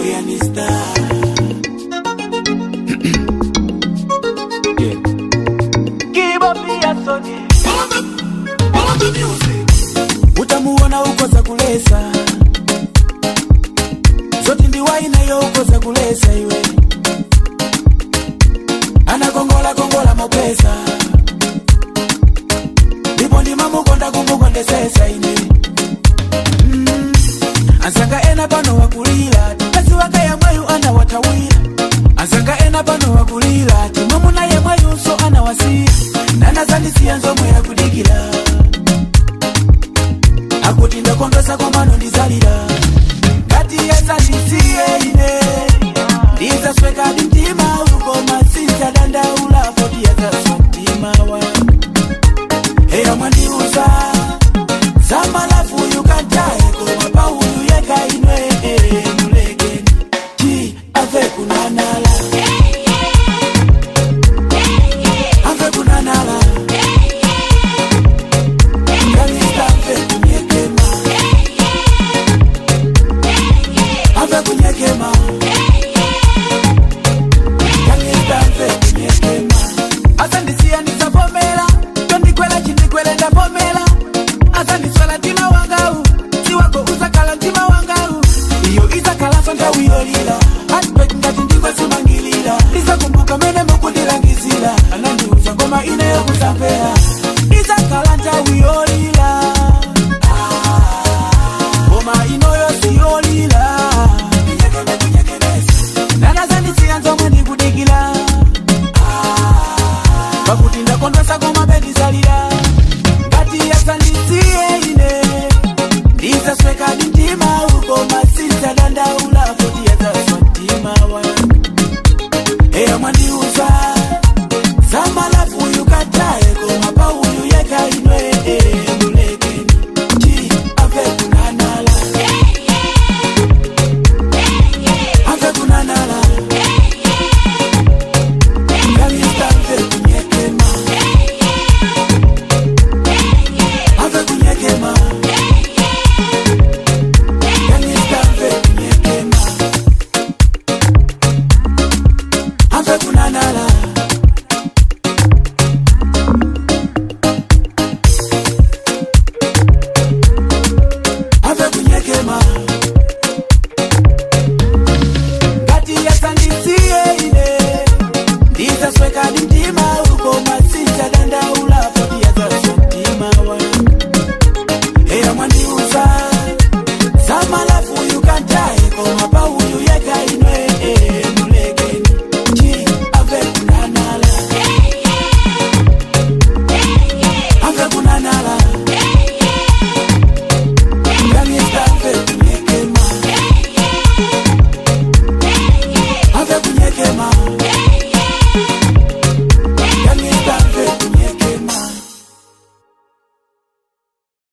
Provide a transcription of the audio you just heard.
yani star yeah. utamuona ukoza kulesa zoti ndiwainayo ukoza kulesa iwe anakongola kongola mopesa ndipo ndimamukonda kumukondesesa ine mm. ansanga ena pano wakulira kasi wanga yamweyu anawatawira ansanga ena pano wakulira timwamuna yemweyunso anawasiya nanazandisiya nzomwe yakudikira akuti ndakondwesa komano ndizalira ngati yesandisiye ine ndizaswekadi mtima ukoma sinzadandaula poti yazaswa mtima wa eya mwandiuza zamalafu yukantaye koma pauyu yeka inwe mulekeni ti ave kunanala ave kunanala kalista ave kunyekema ave kunyekema kalista ave kunyekema asandisiya ndizavomera tondikwela chindikwele ndavomera asandiswela mtima wangau siwako uzakhala mtima wangau iyo izakhalanso ndawiyolila hatbek ngati ndingwesimangilira ndizakumbuka mene mukundilangizira anandiuza ngoma ine yokusampera izakhala ndawiyolila ngoma inoyo siyolila nanazandisiya nzomwe ndikudikila pakuti ndakondwesa koma bendizalira ngati yasandisiye ine ndizaswekadi mtima ukoma sinzadandaula poti yazaswa mtima wa eya mwandi